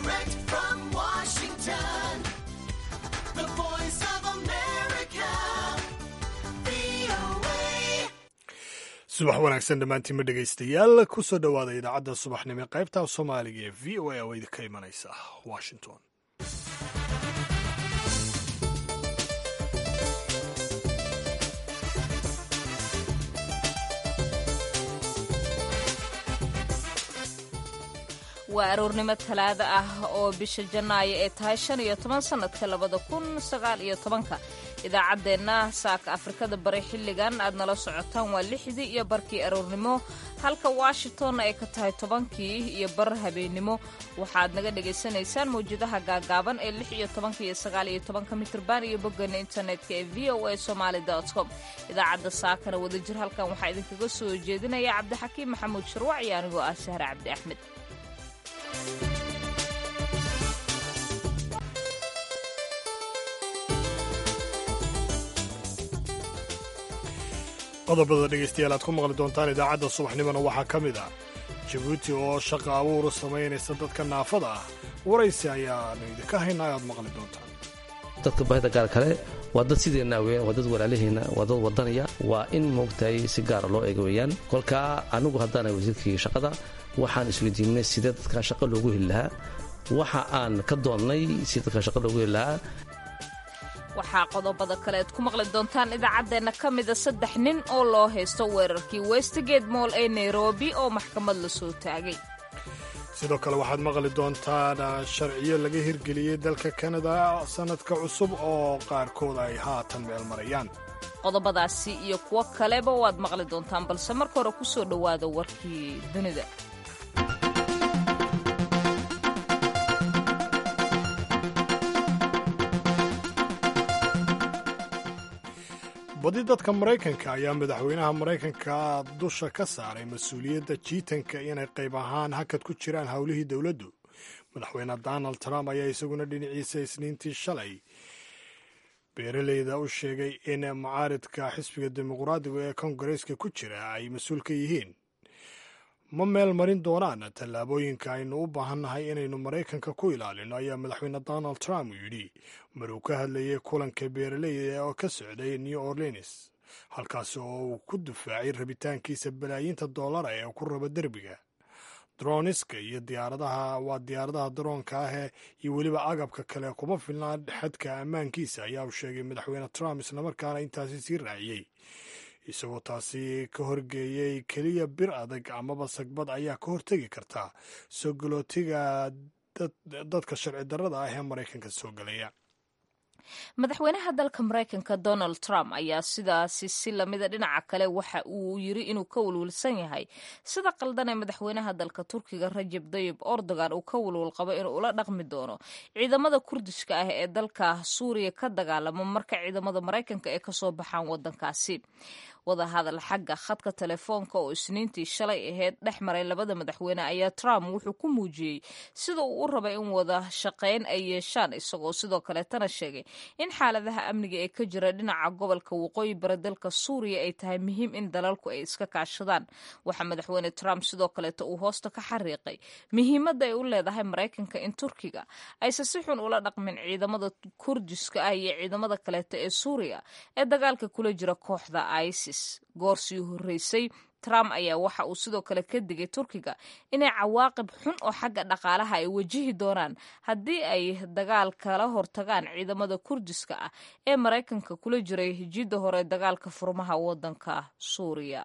Direct from Washington, the voice of America, VOA. subax wanaagsan dhammaantiinma dhegaystayaal kusoo dhowaada idaacadda subaxnimo ee qaybta soomaaliga ee v o a oo idinka imanaysa washington waa aroornimo talaado ah oo bisha janaayo ee tahay shan iyo toban sannadka labada kun sagaal iyo tobanka idaacaddeenna saaka afrikada bari xilligan aad nala socotaan waa lixdii iyo barkii aroornimo halka washingtonna ay ka tahay tobankii iyo bar habeennimo waxaad naga dhagaysanaysaan mawjadaha gaagaaban ee lix iyo tobanka iyo sagaal iyo tobanka mitrban iyo boggeena internetka ee v o a somaali com idaacadda saakana wadajir halkan waxaa idinkaga soo jeedinaya cabdixakiim maxamuud sharwac iyo anigoo ah sahre cabdi axmed qodobada dhegaystayaal aad ku maqli doontaan idaacadda subaxnimona waxaa ka mid ah jabuuti oo shaqa abuur samaynaysa dadka naafada ah waraysi ayaanu idinka haynaa aad maqli doontaan dadka baahida gaar kale waa dad sideenna weeyaan waa dad walaalihiina waa dad wadanaya waa in moogtahay si gaara loo eega weeyaan kolkaa anigu haddaana wasiirkii shaqada waxaan isweydiinay sidee dadka shaqo loogu heli lahaa waxa aan ka doonnay si dadka shaqo loogu heli lahaa waxaa qodobada kale aad ku maqli doontaan idaacaddeenna ka mida saddex nin oo loo haysto weerarkii westgate moll ee nairobi oo maxkamad la soo taagay sidoo kale waxaad maqli doontaan sharciyo laga hirgeliyey dalka kanada sannadka cusub oo qaarkood ay haatan meel marayaan qodobadaasi iyo kuwo kaleba waad maqli doontaan balse marka hore ku soo dhowaada warkii dunida badi dadka maraykanka ayaa madaxweynaha maraykanka dusha ka saaray mas-uuliyadda jiitanka inay qayb ahaan hakad ku jiraan howlihii dowladdu madaxweyne donald trump ayaa isaguna dhinaciisa isniintii shalay beeraleyda u sheegay in mucaaridka xisbiga dimuqraadiga ee kongareeska ku jira ay mas-uul ka yihiin ma meel marin doonaan tallaabooyinka aynu u baahannahay inaynu maraykanka ku ilaalino ayaa madaxweyne donald trump yidhi mar uu ka hadlayay kulanka beeraleyda oo ka socday new orleans halkaasi oo uu ku difaacay rabitaankiisa balaayiinta doolara ee ku raba derbiga droniska iyo diyaaradaha waa diyaaradaha daroonka ah iyo weliba agabka kale kuma filnaa xadka ammaankiisa ayaa uu sheegay madaxweyne trump islamarkaana intaasi sii raaciyey isagoo taasi ka horgeeyey keliya bir adag amaba sagbad ayaa ka hortegi karta soo galootiga dadka sharci darrada ah ee maraykanka soo gelaya madaxweynaha dalka maraykanka donald trump ayaa sidaasi si lamida dhinaca kale waxa uu yiri inuu ka walwalsan yahay sida qaldan ee madaxweynaha dalka turkiga rajab dayib erdogan uu ka walwal qabo inuu ula dhaqmi doono ciidamada kurdishka ah ee dalka suuriya ka dagaalamo marka ciidamada maraykanka ay kasoo baxaan wadankaasi wadahadal xagga khadka telefoonka oo isniintii shalay aheyd dhex maray labada madaxweyne ayaa trump wuxuu ku muujiyey sida uu u rabay in wada shaqayn ay yeeshaan isagoo sidoo kaleetana sheegay in xaaladaha amniga ee ka jira dhinaca gobolka waqooyi bari dalka suuriya ay tahay muhiim in dalalku ay iska kaashadaan waxaa madaxweyne trump sidoo kaleeta uu hoosta ka xariiqay muhiimadda ay u leedahay maraykanka in turkiga ayse si xun ula dhaqmin ciidamada kurdiska ah iyo ciidamada kaleeta ee suuriya ee dagaalka kula jira kooxda isis goor sii horreysay trump ayaa waxa uu sidoo kale ka digay turkiga inay cawaaqib xun oo xagga dhaqaalaha ay wajihi doonaan haddii ay dagaal kala hortagaan ciidamada kurdiska ah ee maraykanka kula jiray jidda hore dagaalka furmaha waddanka suuriya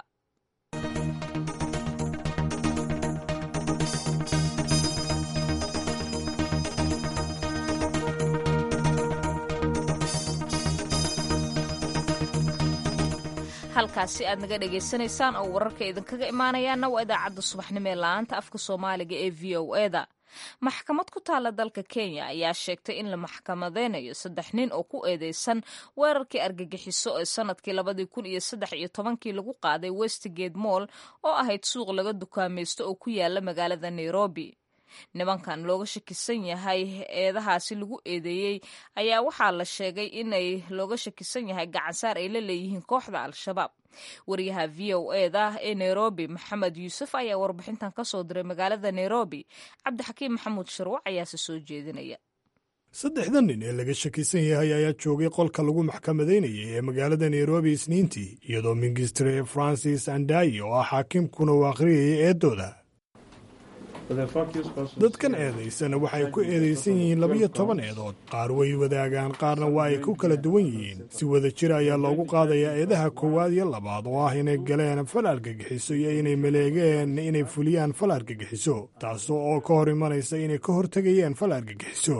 halkaasi aad naga dhagaysanaysaan oo wararka idinkaga imaanayaana waa idaacadda subaxnimo ee la-aanta afka soomaaliga ee v o eda maxkamad ku taalla dalka kenya ayaa sheegtay in la maxkamadeynayo saddex nin oo ku eedeysan weerarkii argagixiso ee sanadkii labadii kun iyo saddex iyo tobankii lagu qaaday westgate moll oo ahayd suuq laga dukaamaysto oo ku yaala magaalada nairobi nimankan looga shakisan yahay eedahaasi lagu eedeeyey ayaa waxaa la sheegay inay looga shakisan yahay gacansaar ay la leeyihiin kooxda al-shabaab wariyaha v o eda ee nairobi maxamed yuusuf ayaa warbixintan ka soo diray magaalada nairobi cabdixakiim maxamuud sharwac ayaase soo jeedinaya saddexda nin ee laga shakisan yahay ayaa joogay qolka lagu maxkamadaynayay ee magaalada nairobi isniintii iyadoo mingistre francis andayi oo ah xaakimkuna uu akhriyayay eedooda dadkan eedaysana waxay ku eedaysan yihiin labiyo toban eedood qaar way wadaagaan qaarna waa ay ku kala duwan yihiin si wada jir ayaa loogu qaadayaa eedaha koowaad iyo labaad oo ah inay galeen fal argagixiso iyo inay maleegeen inay fuliyaan fal argagixiso taas oo ka hor imanaysa inay ka hortegayeen fal argagixiso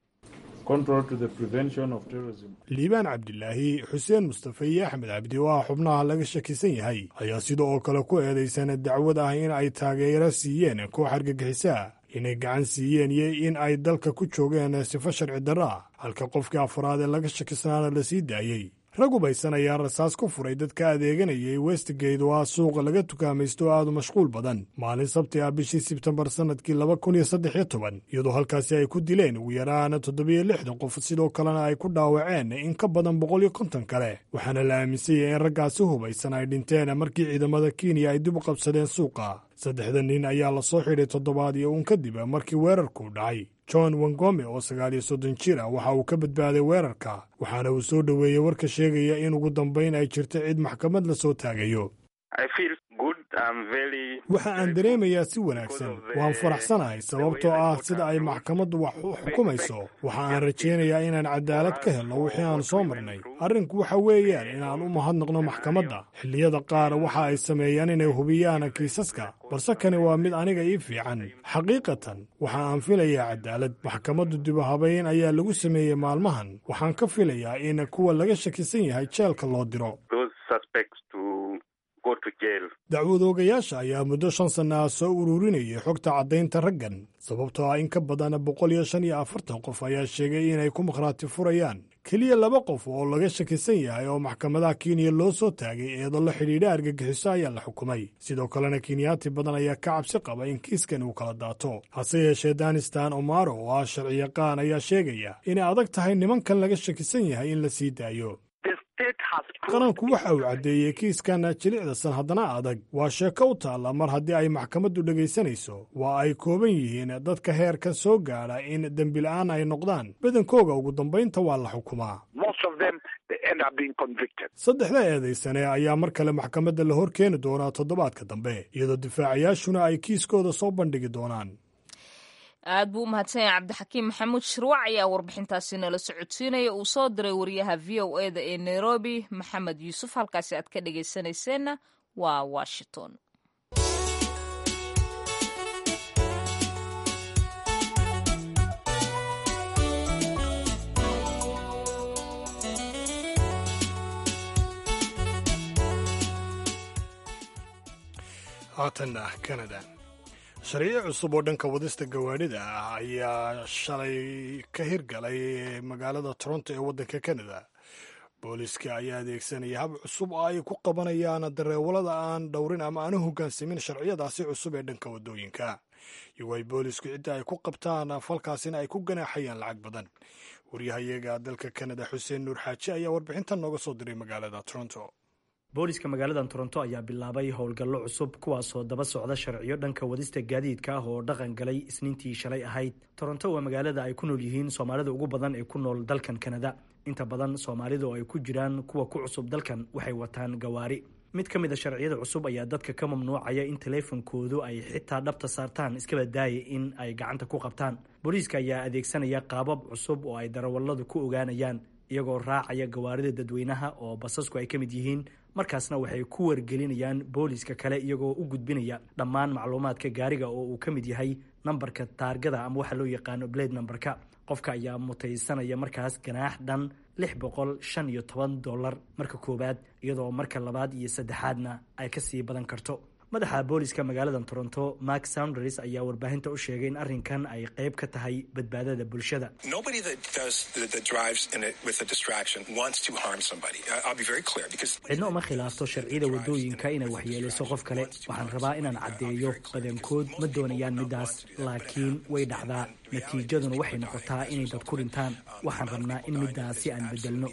liibaan cabdilaahi xuseen mustafe iyo axmed cabdi oo ah xubnaha laga shakisan yahay ayaa sida oo kale ku eedaysana dacwad ah in ay taageero siiyeen koox argagixisaa inay gacan siiyeen iyo in ay dalka ku joogeen sifo sharci darro ah halka qofkii afraad ee laga shakisnaana la sii daayey rag hubaysan ayaa rasaas ku furay dadka adeeganayay westgate oo ah suuqa laga tukaamaysto oo aadu mashquul badan maalin sabti ah bishii sebtembar sannadkii laba kun iyo saddex iyo toban iyadoo halkaasi ay ku dileen ugu yaraan toddobiyo lixdan qof sidoo kalena ay ku dhaawaceen in ka badan boqol iyo konton kale waxaana la aaminsanyay in raggaasi hubaysan ay dhinteen markii ciidamada kenya ay dib u qabsadeen suuqa saddexda nin ayaa la soo xidhay toddobaad iyo uun kadib markii weerarku dhacay john wangome oo sagaal iyo soddon jir ah waxa uu ka badbaaday weerarka waxaana uu soo dhoweeyey warka sheegaya in ugu dambayn ay jirto cid maxkamad la soo taagayo waxa aan dareemayaa si wanaagsan waan faraxsanahay sababtoo ah sida ay maxkamaddu wax u xukumayso waxa aan rajaynayaa inaan cadaalad ka helno wixii aan soo marnay arrinku waxa weeyaan inaan u mahadnaqno maxkamadda xilliyada qaar waxa ay sameeyaan inay hubiyaan kiisaska balse kani waa mid aniga ii fiican xaqiiqatan waxa aan filayaa cadaalad maxkamaddu dibu habayn ayaa lagu sameeyey maalmahan waxaan ka filayaa in kuwa laga shakisan yahay jeelka loo diro dacwadoogayaasha ayaa muddo shan sanna ah soo ururinayay xogta caddaynta raggan sababtoo ah in ka badan boqol iyo shan iyo afartan qof ayaa sheegay inay ku makhraati furayaan keliya laba qof oo laga shakisan yahay oo maxkamadaha kenya loo soo taagay eedo la xidhiidha argagixiso ayaa la xukumay sidoo kalena kenyaati badan ayaa ka cabsi qaba in kiiskan uu kala daato hase yeeshee danistan omaro oo ah sharciyaqaan ayaa sheegaya inay adag tahay nimankan laga shakisan yahay in la sii daayo qaranku waxa uu caddeeyey kiiskan jilicdasan haddana adag waa sheeko u taalla mar haddii ay maxkamaddu dhegaysanayso waa ay kooban yihiin dadka heerkan soo gaadha in dembila'aan ay noqdaan badankooga ugu dambaynta waa la xukumaa saddexda eedaysane ayaa mar kale maxkamadda la hor keeni doonaa toddobaadka dambe iyadoo difaacayaashuna ay kiiskooda soo bandhigi doonaan aad buu u mahadsan yahay cabdixakiim maxamuud shirwac ayaa warbixintaasi nala socodsiinaya uu soo diray wariyaha v o eda ee nairobi maxamed yuusuf halkaasi aad ka dhagaysanayseena waa washington haatanna canada sharciyo cusub oo dhanka wadista gawaadhida ah ayaa shalay ka hirgalay magaalada toronto ee waddanka canada booliska ayaa adeegsanaya hab cusub oo ay ku qabanayaan dareewalada aan dhowrin ama aan u hoggaansamin sharciyadaasi cusub ee dhanka waddooyinka iyagoo ay boolisku cidda ay ku qabtaan falkaasina ay ku ganaaxayaan lacag badan waryahayaga dalka canada xuseen nuur xaaji ayaa warbixintan nooga soo diray magaalada toronto booliska magaalada toronto ayaa bilaabay howlgallo cusub kuwaasoo daba socda sharciyo dhanka wadista gaadiidka ah oo dhaqan galay isniintii shalay ahayd toronto waa magaalada ay ku nool yihiin soomaalida ugu badan ee ku nool dalkan kanada inta badan soomaalida oo ay ku jiraan kuwa ku cusub dalkan waxay wataan gawaari mid ka mid a sharciyada cusub ayaa dadka ka mamnuucaya in taleefonkoodu ay xitaa dhabta saartaan iskaba daaya in ay gacanta ku qabtaan booliiska ayaa adeegsanaya qaabab cusub oo ay darawalladu ku ogaanayaan iyagoo raacaya gawaarida dadweynaha oo basasku ay ka mid yihiin markaasna waxay ku wargelinayaan booliiska kale iyagoo u gudbinaya dhammaan macluumaadka gaariga oo uu ka mid yahay nambarka taargada ama waxa loo yaqaano blade nambarka qofka ayaa mutaysanaya markaas ganaax dhan lix boqol shan iyo toban dollar marka koowaad iyadoo marka labaad iyo saddexaadna ay kasii badan karto madaxa booliska magaalada toronto mark sounders ayaa warbaahinta u sheegay in arrinkan ay qayb ka tahay badbaadada bulshada cidna uma khilaafto sharciyada wadooyinka inay waxyeelayso qof kale waxaan rabaa inaan caddeeyo badankood ma doonayaan midaas laakiin way dhacdaa natiijaduna waxay noqotaa inay dad ku dhintaan waxaan rabnaa in midaasi aan bedelno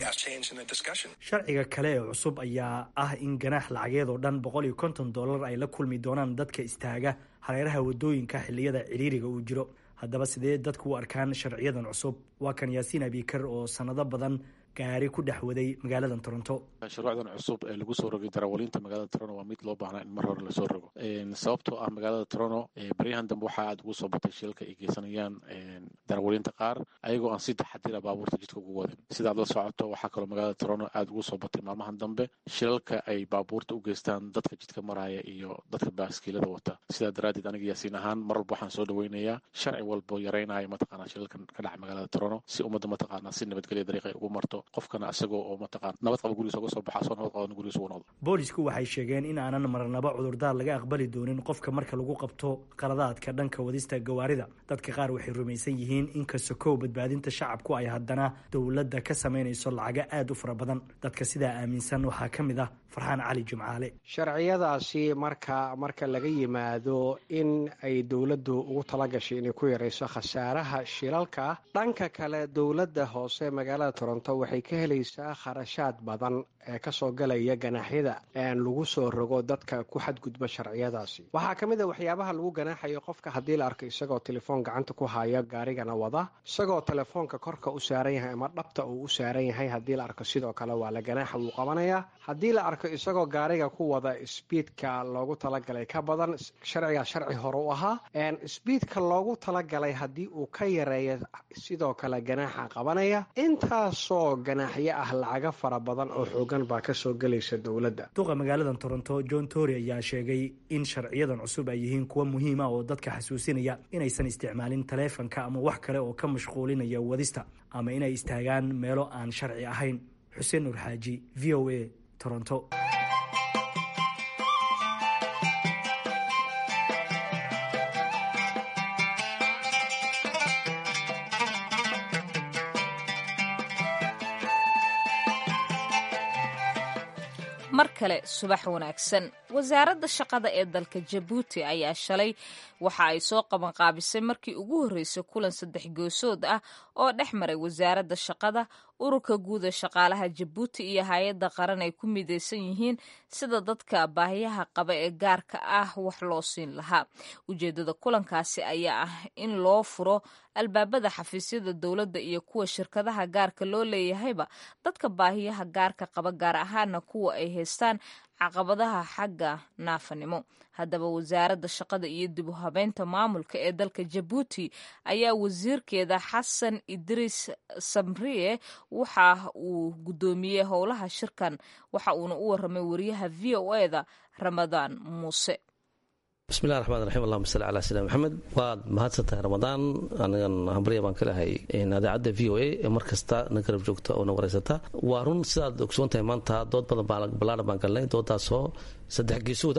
sharciga kale ee cusub ayaa ah in ganaax lacageed oo dhan boqol iyo konton dollar ay la kulmi doonaan dadka istaaga hareeraha wadooyinka xilliyada ciriiriga uu jiro haddaba sidee dadku u arkaan sharciyadan cusub waa kan yaasiin abikar oo sanado badan gaari ku dhex waday magaalada toronto shuruucdan cusub ee lagu soo rogay darawaliinta magaalada toronto waa mid loo baahnaa in mar hore lasoo rogo sababtoo ah magaalada toronto baryahan dambe waxaa aada ugu soo batay shilalka ay geysanayaan darawaliinta qaar ayagoo aan si taxadira baabuurta jidka ugu wadin sidaad la socoto waxaa kaloo magaalada toronto aada ugu soo batay maalmahan dambe shilalka ay baabuurta u geystaan dadka jidka maraya iyo dadka baaskiilada wata sidaa daraaddeed aniga yaasiin ahaan mar walba waxaan soo dhaweynayaa sharci walbo yaraynaya mataqaanaa shilalkan ka dhaca magaalada toronto si ummadda mataqaanaa si nabadgelya dariiq ay ugu marto qofkana isagoo oo mataqaan nabad qaba gurigiisa uga soo baxa asoo nabad qaban gurigiisa ugu noqdo boolisku waxay sheegeen in aanan marnaba cudurdaar laga aqbali doonin qofka marka lagu qabto qaladaadka dhanka wadista gawaarida dadka qaar waxay rumaysan yihiin in kasokow badbaadinta shacabku ay haddana dowladda ka samaynayso lacago aada u fara badan dadka sidaa aaminsan waxaa ka mid ah farxaan cali jimcaale sharciyadaasi marka marka laga yimaado in ay dowladdu ugu talagashay inay ku yarayso khasaaraha shilalka dhanka kale dowladda hoose magaalada toronto waxay ka helaysaa kharashaad badan ee kasoo galaya ganaaxyada lagu soo rogo dadka ku xadgudba sharciyadaasi waxaa ka mid a waxyaabaha lagu ganaaxayo qofka haddii la arko isagoo telefoon gacanta ku haya gaarigana wada isagoo telefoonka korka u saaran yahay ama dhabta uu u saaran yahay haddii la arko sidoo kale waa la ganaaxa wuu qabanayaa haddii la arko isagoo gaariga ku wada sbiidka loogu talagalay ka badan sharcigaa sharci hore u ahaa sbiidka loogu talagalay haddii uu ka yareeyo sidoo kale ganaaxa qabanaya intaasoo ganaaxyo ah lacaga fara badan oo xoogan baa kasoo gelaysa dowladda duqa magaalada toronto john tory ayaa sheegay in sharciyadan cusub ay yihiin kuwa muhiima oo dadka xasuusinaya inaysan isticmaalin taleefanka ama wax kale oo ka mashquulinaya wadista ama inay istaagaan meelo aan sharci ahayn xuseen nur xaaji v o a toronto mar kale subax wanaagsan wasaaradda shaqada ee dalka jabuuti ayaa shalay waxa ay soo qabanqaabisay markii ugu horreysay kulan saddex goosood ah oo dhex maray wasaaradda shaqada ururka guud ee shaqaalaha jabuuti iyo hay-adda qaran ay ku midaysan yihiin sida dadka baahiyaha qaba ee gaarka ah wax loo siin lahaa ujeeddada kulankaasi ayaa ah in loo furo albaabada xafiisyada dowladda iyo kuwa shirkadaha gaarka loo leeyahayba dadka baahiyaha gaarka qaba gaar ahaana kuwa ay haystaan caqabadaha xagga naafanimo haddaba wasaaradda shaqada iyo dib u habeynta maamulka ee dalka jabuuti ayaa wasiirkeeda xasan idriis samriye waxa uu guddoomiyey howlaha shirkan waxa uuna u waramay wariyaha v o e da ramadaan muuse bismillahi raxmaan raxiim allahuma salli calaa sayidina maxamed waad mahadsantahay ramadaan anigan hambarya baan ka lehay idaacadda v o a ee mar kasta na garab joogta oo na wareysata waa run sidaad ogsoon tahay maanta dood badan ballaaran baan galnay doodaasoo saddex geesooda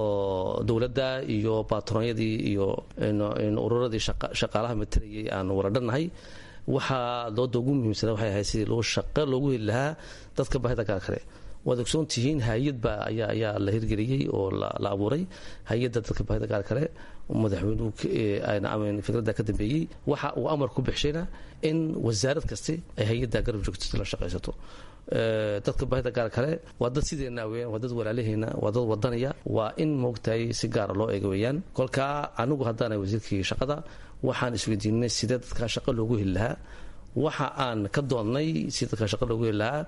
oo dowladda iyo baatroonyadii iyo ururadii shaqaalaha matarayay aan waradhannahay waxaa dooda ugu muhiimsana waxay ahayd sidii loo shaqo loogu heli lahaa dadka baahida gaar kale waad ogsoon tihiin hay-ad baa ayaa la hirgeliyey oo la abuuray hay-adda dadka baahida gaar kale madaxweynuhu fikradda ka dambeeyey waxa uu amar ku bixshayna in wasaarad kasti ay hay-adda garab joogto la shaqaysato dadka baahida gaar kale waa dad sideena weyaan waa dad walaalaheena waa dad wadanaya waa in moogtahay si gaara loo eega weeyaan kolkaa anigu haddaana wasiirkii shaqada waxaan isweydiinay sidee dadka shaqo loogu heli lahaa waxa aan ka doonnay si dadka shaqo loogu heli lahaa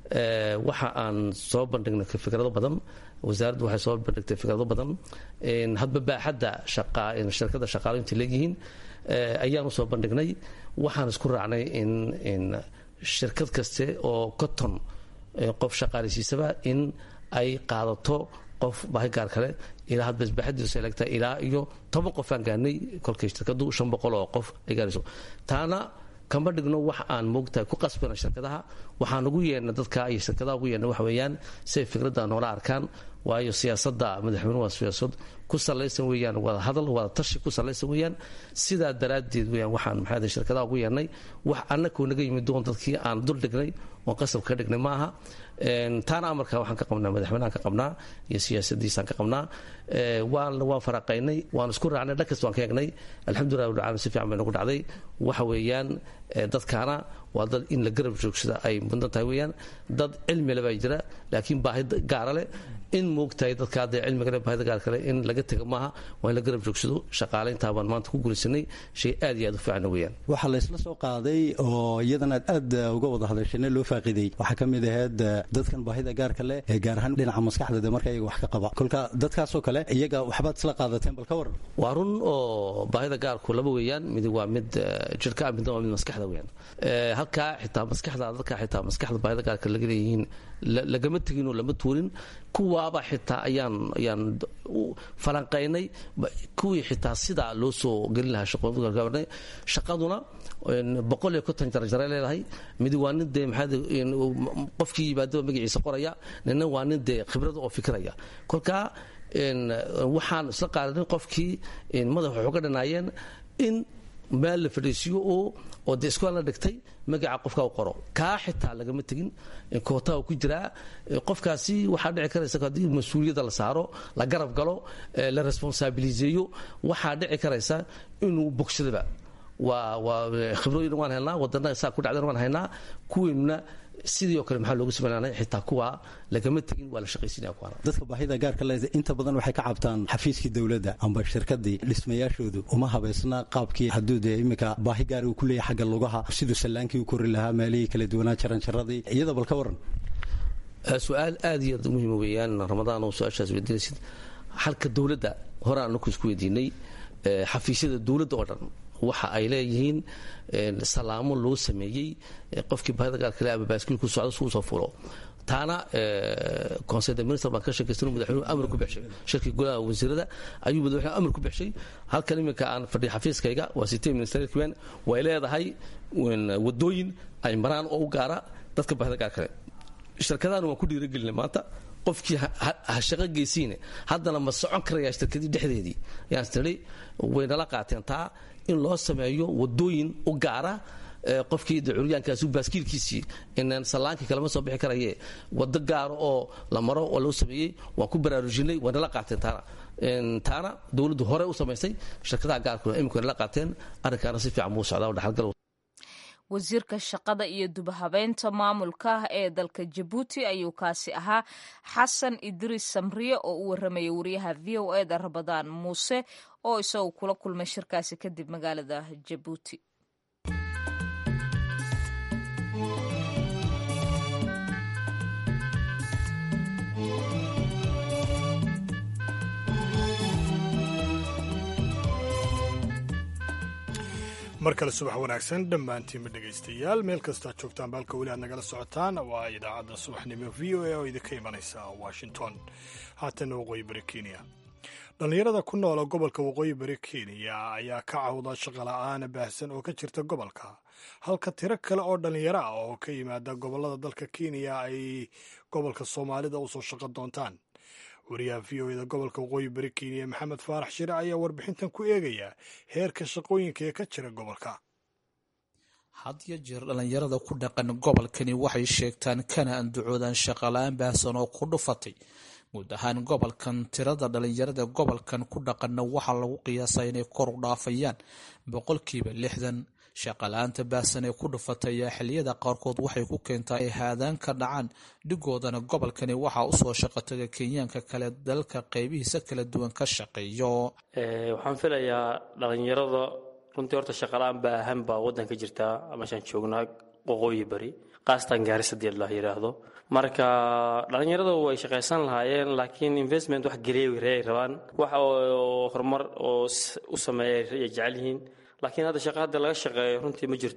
waxa aan soo bandhignay fikrado badan wasaaraddu waxay soo bandhigtay fikrado badan hadba baaxadda shirkada shaqaalo intay leegyihiin ayaan usoo bandhignay waxaan isku raacnay in shirkad kaste oo coton qof shaqaaleysiisaba in ay qaadato qof baahi gaar kale ilaa hadba isbaaxadiisu elegta ilaa iyo toban qof aan gaarnay kolkay shirkadu shan boqol oo qof ay gaarayso taana kama dhigno wax aan moogtahay ku qasbana shirkadaha waxaan ugu yeedhnay dadka iyo shirkadaha ugu yeedhnay waxa weeyaan si ay fikradda noola arkaan waayo siyaasadda madaxweynuhu waa siyaasad ku salaysan weeyaan wada hadal wada tashi ku salaysan weeyaan sidaa daraaddeed weeyaan waxaan maxaa shirkadaha ugu yeedhnay wax annakoo naga yimid doon dadkii aan dul dhignay oon qasab ka dhignay ma aha taana amarka waxaan ka qabnaa madaxweynahan ka qabnaa iyo siyaasadiisaan ka qabnaa waan waan faraqaynay waan isku raacnay dhan kasta waan ka egnay alxamdulilah rabbil caalamiin si fiican bay nagu dhacday waxa weeyaan dadkaana waa dad in la garab joogsada ay mudan tahay weeyaan dad cilmi le baa jira laakiin baahi gaara leh in moogtahay dadka hadda cilmiga leh baahida gaar kale in laga tego maaha waa in la garab joogsado shaqaalayntaa baan maanta ku guulaysanay shay aad iyo aad u fiican weeyaan waxaa la isla soo qaaday oo iyadana aad aad uga wada hadashayna loo faaqiday waxaa ka mid ahayd dadkan baahida gaarka leh ee gaar ahaan dhinaca maskaxda de marka iyaga wax ka qaba kolka dadkaasoo kale iyaga waxbaad isla qaadateen bal ka waran waa run oo baahida gaarku laba weeyaan mid waa mid jirka midna waa mid maskaxda weeyaan halkaa xitaa maskaxda dadka xitaa maskaxda baahida gaarka laga leeyihiin lagama tegin oo lama tuurin kuwaaba xitaa ayaan ayaan falanqaynay kuwii xitaa sidaa loo soo gelin lahaa shaqooyinka shaqaduna boqol iyo konton jarajare leedahay mid waa nin dee maxaa qofkii yimaadaba magaciisa qoraya nina waa nin dee khibrada oo fikiraya kolkaa waxaan isla qaadanin qofkii madax waxu ka dhanaayeen in meel la fadhiisiyo oo oo dee iskual la dhigtay magaca qofka u qoro kaa xitaa lagama tegin kootaa ku jiraa qofkaasi waxaa dhici karaysa haddii mas-uuliyadda la saaro la garab galo la responsabiliseeyo waxaa dhici karaysa inuu bogsadaba waa waa khibrooyin waan helnaa wadana saa ku dhacdan waan haynaa kuweynuna sidii oo kale maxaa loogu sameynanay xitaa kuwa lagama tegin waa la shaqaysinaya kuwana dadka baahida gaarka le inta badan waxay ka cabtaan xafiiskii dowladda amba shirkadii dhismayaashoodu uma habaysna qaabkii hadduu dee iminka baahi gaar uu ku leeyahay xagga lugaha siduu sallaankii u kori lahaa meelihii kala duwanaa jaranjaradii iyada bal ka waran su-aal aad iyo aad muhiima weeyaan ramadaan oo su-aashaas weydiinaysid halka dowladda hore aan naku isku weydiinay xafiisyada dowladda oo dhan waxa ay leeyihiin salaamo loo sameeyey qofkii baahida gaar kale ama baaskiilku socdo si uu soo fulo taana conseil de minister baan ka sheekaystay madaxweynuhu amar ku bixshay shirkii golaha wasiirada ayuu madaxweynuhu amar ku bixshay halkan iminka aan fadhiya xafiiskayga waa sitee ministerialkiban way leedahay wadooyin ay maraan oo u gaara dadka baahida gaar kale shirkadahana waan ku dhiiragelinay maanta qofkii ha shaqo geysiine haddana ma socon karayaa shirkadii dhexdeedii yaan tiri waynala qaateen taa in loo sameeyo wadooyin u gaara qofkii curyaankaasi baaskiilkiisii inaan sallaankii kalema soo bixi karaye wado gaaro oo la maro oo loo sameeyey waan ku baraarujinay waynala qaateen taana taana dowladdu hore u samaysay shirkadaha gaarkuna imika waynala qaateen arrinkaana si fiican buu socdaa oo dhaxalgal wasiirka shaqada iyo dubahabeynta maamulka ee dalka jabuuti ayuu kaasi ahaa xasan idriis samriye oo u warramaya wariyaha v o e da rabadaan muuse oo isagu kula kulmay shirkaasi kadib magaalada jabuuti mar kale subax wanaagsan dhammaantiinba dhegaystayaal meel kastoad joogtaan baalka weli aad nagala socotaan waa idaacadda subaxnimo v o a oo idinka imanaysa washington haatana waqooyi bari kenya dhallinyarada ku noola gobolka waqooyi bari kenya ayaa ka cawda shaqola'aana baahsan oo ka jirta gobolka halka tiro kale oo dhallinyaro ah oo ka yimaada gobollada dalka kenya ay gobolka soomaalida usoo shaqo doontaan wariyaha v o eda gobolka waqooyi bari kenya maxamed faarax shire ayaa warbixintan ku eegaya heerka shaqooyinka ee ka jira gobolka had yo jeer dhallinyarada ku dhaqan gobolkani waxay sheegtaan kana andacoodaan shaqala-aan baahsan oo ku dhufatay guud ahaan gobolkan tirada dhallinyarada gobolkan ku dhaqanna waxaa lagu qiyaasaa inay kor u dhaafayaan boqolkiiba lixdan shaqala-aanta baahsan ee ku dhufatay ayaa xiliyada qaarkood waxay ku keentaa ay haadaan ka dhacaan dhigoodana gobolkani waxaa usoo shaqotaga kenyaanka kale dalka qeybihiisa kala duwan ka shaqeeyo waxaan filayaa dhallinyarada runtii horta shaqala-aan baahan baa waddanka jirtaa meeshaan joognaa waqooyi bari qaasatan gaarisadeed la yidhaahdo marka dhallinyarada way shaqaysan lahaayeen laakiin investment wax geliya ay rabaan wax oo horumar oo u sameeya ay jecel yihiin laakiin hadda shaqa hadda laga shaqeeyo runtii ma jirto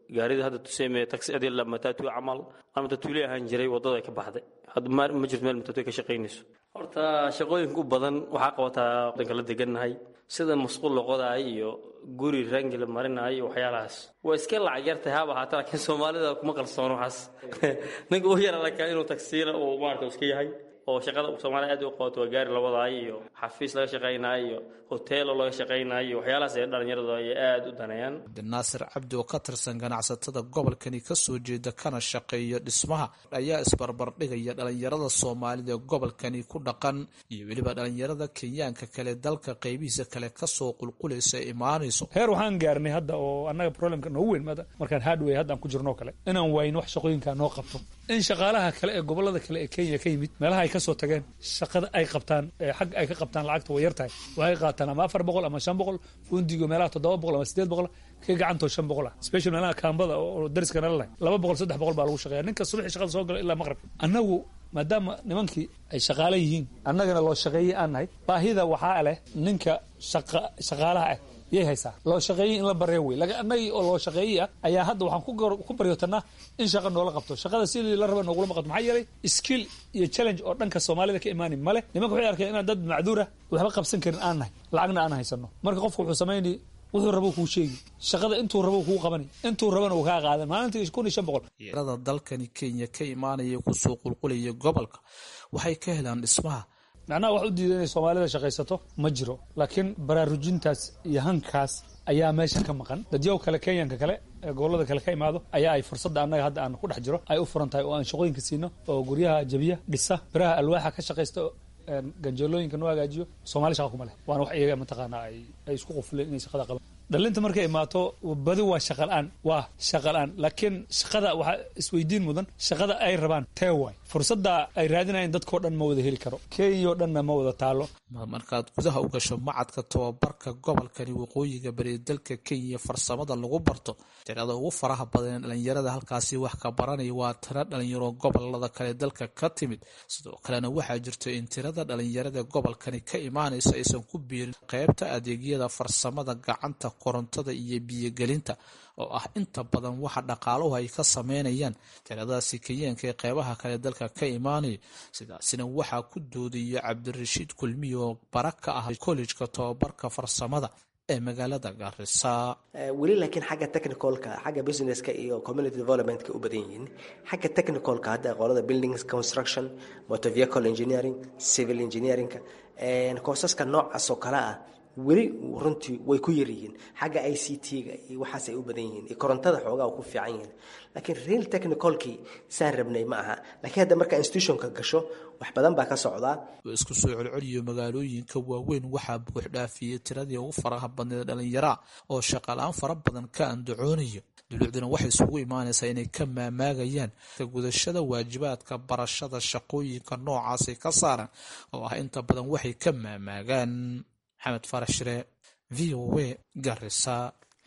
gaarida hadda tuseme taxi adil matatu camal aan matatuule ahaan jiray waddada ka baxday hadda ma ma jirto meel matatu ka shaqaynayso horta shaqooyinka u badan waxaa qabataa wadanka la degannahay sida masquul loqodaay iyo guri rangi la marinayo iyo waxyaalahaas waa iska lacag yartahay haba ahaata laakiin soomaalida kuma qalsoono waxaas ninka u yara lakaa inuu tagsiila uu maarata iska yahay oo shaqada soomaaliya aad u qabato waa gaari la wadaayo iyo xafiis laga shaqaynayo iyo hoteelo laga shaqaynayo iyo waxyaalahaas ee dhalinyaradu ay aad u daneeyaan cabdinaasir cabdi oo ka tirsan ganacsatada gobolkani kasoo jeeda kana shaqeeya dhismaha ayaa isbarbardhigaya dhalinyarada soomaalida ee gobolkani ku dhaqan iyo weliba dhalinyarada kenyaanka kale dalka qeybihiisa kale kasoo qulqulaysa imaanayso heer waxaan gaarnay hadda oo annaga problemka noogu weyn maada markaan hardway hadda aan ku jirno kale inaan wayno wax shaqooyinkaa noo qabto in shaqaalaha kale ee gobolada kale ee kenya ka yimid meelaha ay kasoo tageen shaqada ay qabtaan xag ay ka qabtaan lacagta way yartahay waxay qaataan ama afar boqol ama shan boqol fundigo meelaha toddoba boqol ama sideed boqol ka gacantoo shan boqol ah special meelaha kaambada oo dariska nala lahay laba boqol saddex boqol baa lagu shaqeeya ninka subaxii shaqada soo gala ilaa maqrib annagu maadaama nimankii ay shaqaale yihiin annagana loo shaqeeyey aan nahay baahida waxaa leh ninka shaqaalaha ah yay haysaa loo shaqeeyey in la barya wey annagii oo loo shaqeeyey ah ayaa hadda waxaan ku baryootanaa in shaqa noola qabto shaqada sidii la raba noogulama qabto maxaa yeelay skill iyo challenge oo dhanka soomaalida ka imaani male nimanka waxay arkeen inaan dad macduura waxba qabsan karin aan nahay lacagna aan haysano marka qofka wuxuu samayni wuxuu rabo kuu sheegi shaqada intuu rabo kuu qabani intuu rabana uu kaa qaadan maalintii kun iyo shan boqol rada dalkani kenya ka imaanaya kusoo qulqulaya gobolka waxay ka helaan dhismaha macnaha wax u diida inay soomaalida shaqaysato ma jiro laakiin baraarujintaas iyo hankaas ayaa meesha ka maqan dadyow kale kenyanka kale ee gobolada kale ka imaado ayaa ay fursadda annaga hadda aan ku dhex jiro ay u furan tahay oo aan shaqooyinka siino oo guryaha jabiya dhisa biraha alwaaxa ka shaqaysta ganjeelooyinka noo hagaajiyo soomaali shaqa kuma leh waana wax iyaga mataqaanaa ay ay isku qufuleen inay shaqada qaban dhalinta markay imaato badi waa shaqalaan waa shaqalaan laakiin shaqada waxaa isweydiin mudan shaqada ay rabaan tee waay fursadda ay raadinayaan dadkao dhan ma wada heli karo kenya oo dhanna ma wada taalo markaad gudaha u gasho macadka tababarka gobolkani waqooyiga bari dalka kenya farsamada lagu barto tirada ugu faraha badan ee dhalinyarada halkaasi wax ka baranaya waa tiro dhalinyaro gobolada kale dalka ka timid sidoo kalena waxaa jirto in tirada dhalinyarada gobolkani ka imaanaysa aysan ku biirin qeybta adeegyada farsamada gacanta korontada iyo biyogelinta oo ah inta badan waxa dhaqaaluhu ay ka sameynayaan tiradaasi kenyaanka ee qeybaha kale dalka ka imaanaya sidaasina waxaa ku doodaya cabdirashiid kulmiy oo bara ka ah kollejka tobabarka farsamada ee magaalada gaarisa weli laakiin xagga technicalka xagga businesska iyo community developmentka u badan yihiin xagga technicalka hadda qolada buildings construction motor vehicle engineering civil engineeringka koosaska noocaas oo kale ah weli runtii way ku yaryihiin xagga i c t-ga iyo waxaas ay u badan yihiin iyo korontada xoogaa ku fiican yihiin laakiin real technicalkii saan rabnay ma aha laakiin hadda markaa institutionka gasho wax badan baa ka socdaa isku soo celceliyo magaalooyinka waaweyn waxaa buuxdhaafiyey tiradii ugu faraha badneed dhalinyaraa oo shaqalaan fara badan ka andacoonayo dulucduna waxay isugu imaanaysaa inay ka maamaagayaan ka gudashada waajibaadka barashada shaqooyinka noocaasay ka saaran oo ah inta badan waxay ka maamaagaan maxamed faarax shire v o a garisa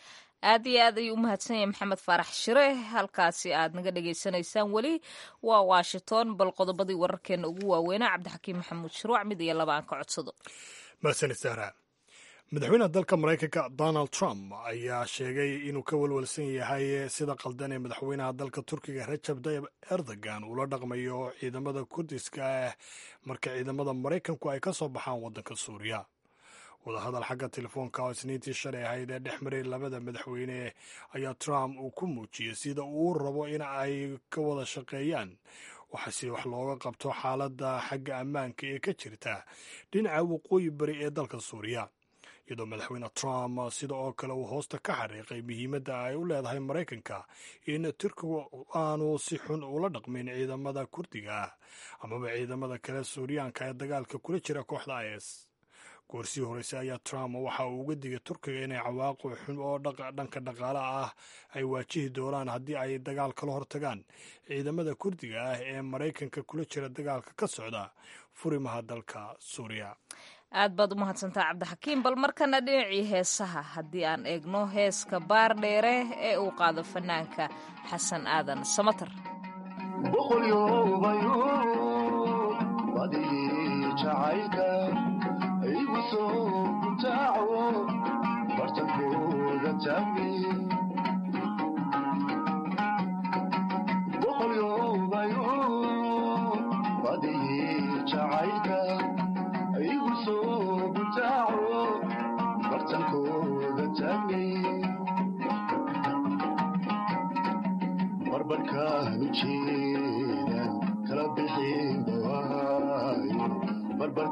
aad iyo aad ayuu u mahadsan yahay maxamed faarax shire halkaasi aad naga dhagaysanaysaan weli waa washington bal qodobadii wararkeena ugu waaweynaa cabdixakiim maxamuud shuruuc mid iyo laba aan ka codsado mahadsanid sahra madaxweynaha dalka maraykanka donald trump ayaa sheegay inuu ka walwalsan yahay sida qaldan ee madaxweynaha dalka turkiga rajab tayib erdogan uula dhaqmayo ciidamada kurdiska ah marka ciidamada maraykanku ay ka soo baxaan waddanka suuriya wadahadal xagga telefoonka oo isniintii shalay ahayd ee dhex maray labada madaxweyne ayaa trump uu ku muujiyey sida uu rabo in ay ka wada shaqeeyaan waxa si wax looga qabto xaaladda xagga ammaanka ee ka jirta dhinaca waqooyi bari ee dalka suuriya iyadoo madaxweyne trump sida oo kale uu hoosta ka xariiqay muhiimadda ay u leedahay maraykanka in turkigu aanu si xun ula dhaqmin ciidamada kurdiga ah amaba ciidamada kale suuriyaanka ee dagaalka kula jira kooxda is goorsii horeyse ayaa trump waxa uu uga digay turkiga inay cawaaqo xun oo dhanka dhaqaale ah ay waajihi doonaan haddii ay dagaal kala hortagaan ciidamada kurdiga ah ee maraykanka kula jira dagaalka ka socda furimaha dalka suuriya aad baad u mahadsantaa cabdixakiim bal markana dhinacii heesaha haddii aan eegno heeska baar dheere ee uu qaado fanaanka xasan aadan samatar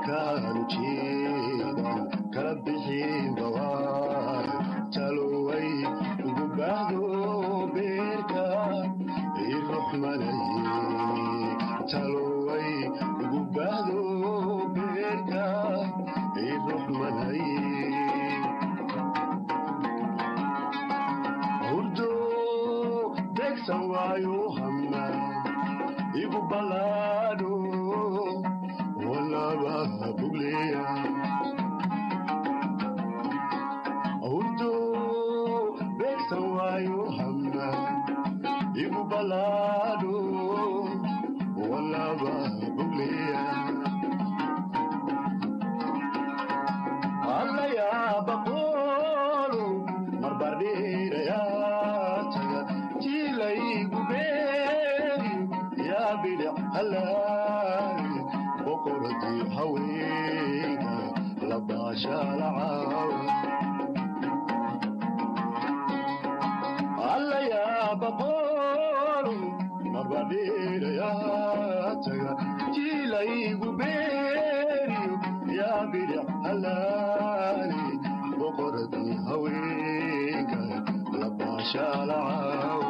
markaan jeedan kala bixin bawaar taloway ugu baahdo beerka iruxmanay taloway ugu baahdo beerka iruxmanay hurdo degsan waayo hama igu balaadho walaba bugleya hurdo degsan waayo hama igu balaadho walaba bugleya allayaabaqoolo marbardheerayaa taga jiilaygu beeri yaa bidhic halaali boqoradii haweenka labaashaalacaawa allayaabaqoolo marbardheerayaa taga jiilaygu beeriyo yaa bidhic halaali boqoradii haweenka labaashaalacaawa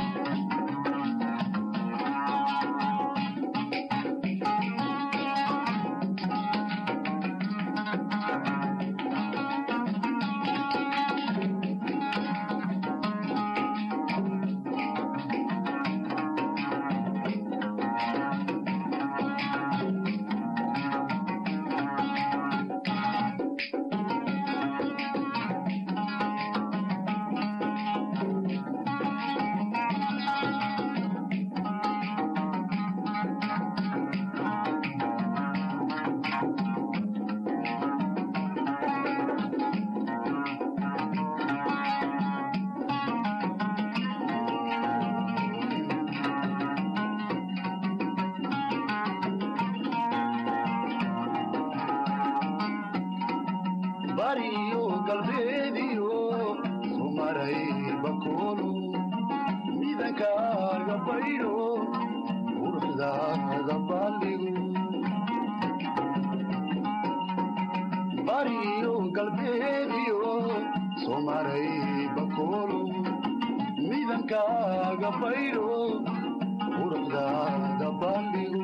bariyo galbeediyo sumaray bakoolo midankaaga baydho quruxdaada balligo bariyo galbeediyo sumaray bakoolo midankaaga baydho quruxdaada balligo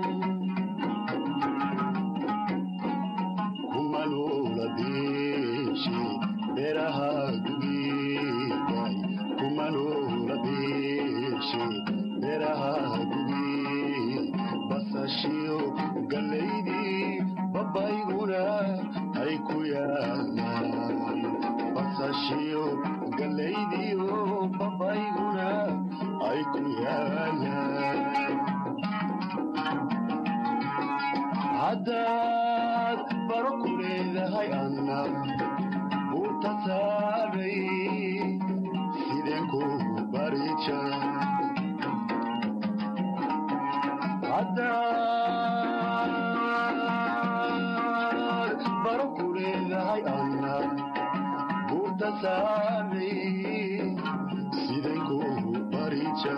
kumalula beeshe beeraha gugeeday kumalula beeshe beeraha gugee basashiyo gallaydii babayguna ay ku yaalaan basashiyo gallaydiyo babayguna ay ku yaalaan haddaad baro ku leedahay anna buurta saaray sideen kugu barija haddaad baro ku leedahay anna buurta saaray sideen kugu barija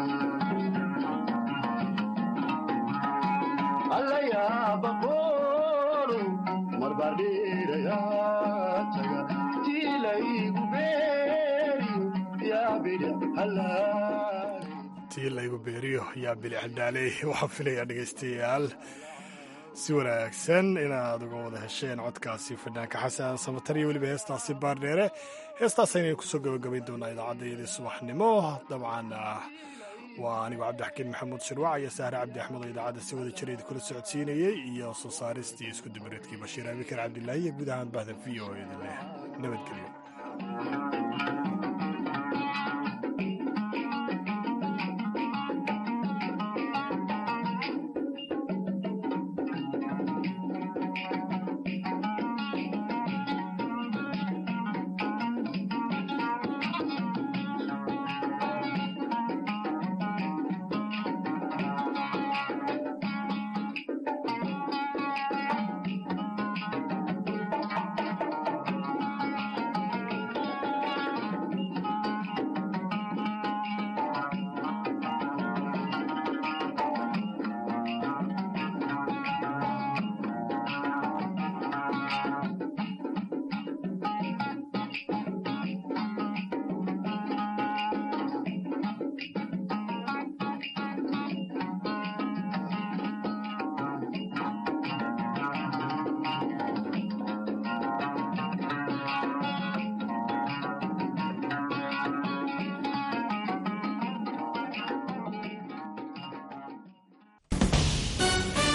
allayaabaqoolo marbardheerayaa taga tiilaygu beeriyo yaa bidhic halaali tii laygu beeriyo yaa bilic hadhaaley waxaan filayaa dhegaystayaal si wanaagsan inaad uga wada hesheen codkaasi fanaanka xasan samatar iyo weliba heestaasi baardheere heestaas aynaynu kusoo gabagabayn doonaa idaacaddayadii subaxnimo dabcan waa anigu cabdixakiin maxamuud shirwac iyo sahre cabdi axmed oo idaacadda si wada jireed kula socodsiinayey iyo soo saaristii isku dubareedkii bashiir abikar cabdilaahi iyo guud ahaan bahda v o idin leh nabadgelyo